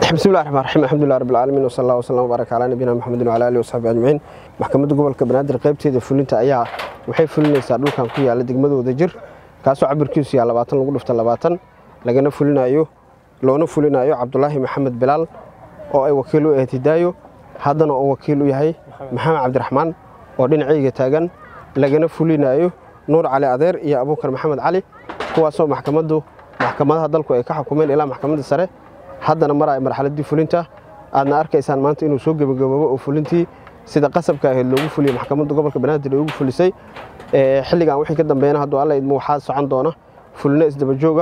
bismi llahi raxmaan raxiim alxamdulilah rabbi alcaalamiin wasala allah wasalam wbaaraka calaa nabiyina maxamedin wala alihi wasaxbi ajmaciin maxkamadda gobolka banaadir qaybteeda fulinta ayaa waxay fulinaysaa dhulkan ku yaalla degmadooda jir kaasoo cabirkiisu yaa labaatan lagu dhifta labaatan lagana fulinayo loona fulinayo cabdulaahi maxamed bilaal oo ay wakiil u ahayd hidaayo haddana oo wakiil u yahay maxamed cabdiraxmaan oo dhinacayga taagan lagana fulinayo nuur cali adeer iyo abuukar maxamed cali kuwaasoo maxkamaddu maxkamadaha dalku ay ka xukumeen ilaa maxkamadda sare haddana maraya marxaladdii fulinta aadna arkaysaan maanta inuu soo gebagaboobo oo fulintii sida qasabka ahayd loogu fuliyey maxkamadda gobolka banaadir ay ugu fulisay xilligan wixii ka dambeeyana hadduu alla idmo waxaa socon doona fulino isdabajooga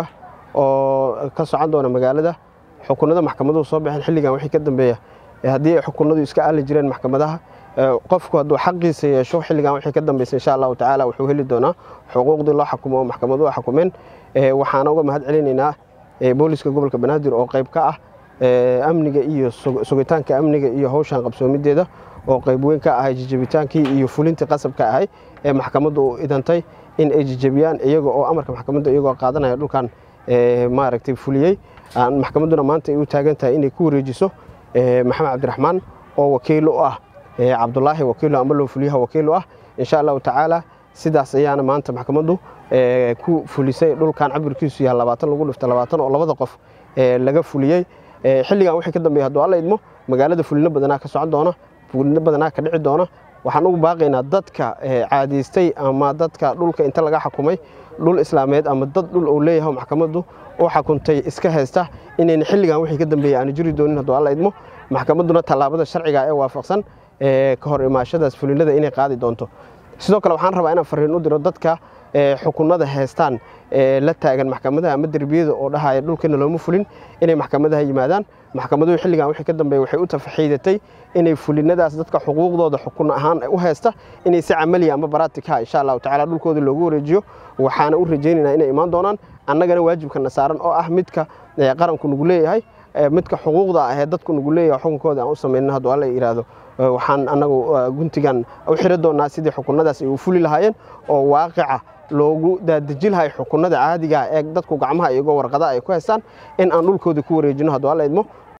oo ka socon doona magaalada xukunada maxkamaduhu soo baxeen xilligan wixii ka dambeeya haddii ay xukunadu iska aali jireen maxkamadaha qofku hadduu xaqiisa yeesho xilligan wixii ka dambeysa insha allahu tacaala wuxuu heli doonaa xuquuqdii loo xukumo oo maxkamaduhu xukumeen waxaana uga mahad celinaynaa booliska gobolka banaadir oo qayb ka ah amniga iyo sugitaanka amniga iyo howshan qabsoomideeda oo qayb weyn ka ahay jijabitaankii iyo fulintii qasabka ahay ee maxkamaddu u idantay in ay jijabiyaan iyaga oo amarka maxkamadda iyagoo qaadanaya dhulkan maaragtay fuliyey maxkamadduna maanta ay u taagan tahay inay ku wareejiso maxamed cabdiraxmaan oo wakiil u ah cabdulaahi wakiilo amba loo fuliyaha wakiil u ah insha allahu tacaala sidaas ayaana maanta maxkamaddu ku fulisay dhulkan cabirkiisu yaha labaatan lagu dhifta labaatan oo labada qof laga fuliyey xilligan wixii ka dambeeya hadduu alla idmo magaalada fulino badanaa ka socon doona fulino badanaa ka dhici doona waxaan ugu baaqaynaa dadka caadaystay ama dadka dhulka inta laga xukumay dhul islaameed ama dad dhul uu leeyahay maxkamaddu u xukuntay iska haysta inayna xilligan wixii ka dambeeya aanu jiri doonin hadduu alla idmo maxkamadduna tallaabada sharciga ee waafaqsan ka hor imaashadaas fulinada inay qaadi doonto sidoo kale waxaan rabaa inaan fariin u diro dadka xukunada heestaan la taagan maxkamadaha ama derbiyada oo dhahaya dhulkeena looma fulin inay maxkamadaha yimaadaan maxkamaduhu xilligan wixii ka dambeeya waxay u tafaxiidatay inay fulinadaas dadka xuquuqdooda xukun ahaan u haysta inay si camaliya ama baraatika insha allahu tacala dhulkooda loogu wareejiyo waxaana u rajaynaynaa inay imaan doonaan annagana waajibkana saaran oo ah midka qaranku nagu leeyahay midka xuquuqda ahee dadku nagu leeyahay xukunkooda aan u samaynin hadduu alla yidhaahdo waxaan annagu guntigan u xiri doonaa sidii xukunadaas ay u fuli lahaayeen oo waaqica loogu daadaji lahay xukunada caadiga ee dadku gacmaha iyagoo warqada ay ku haystaan in aan dhulkooda ku wareejino hadduu alla idmo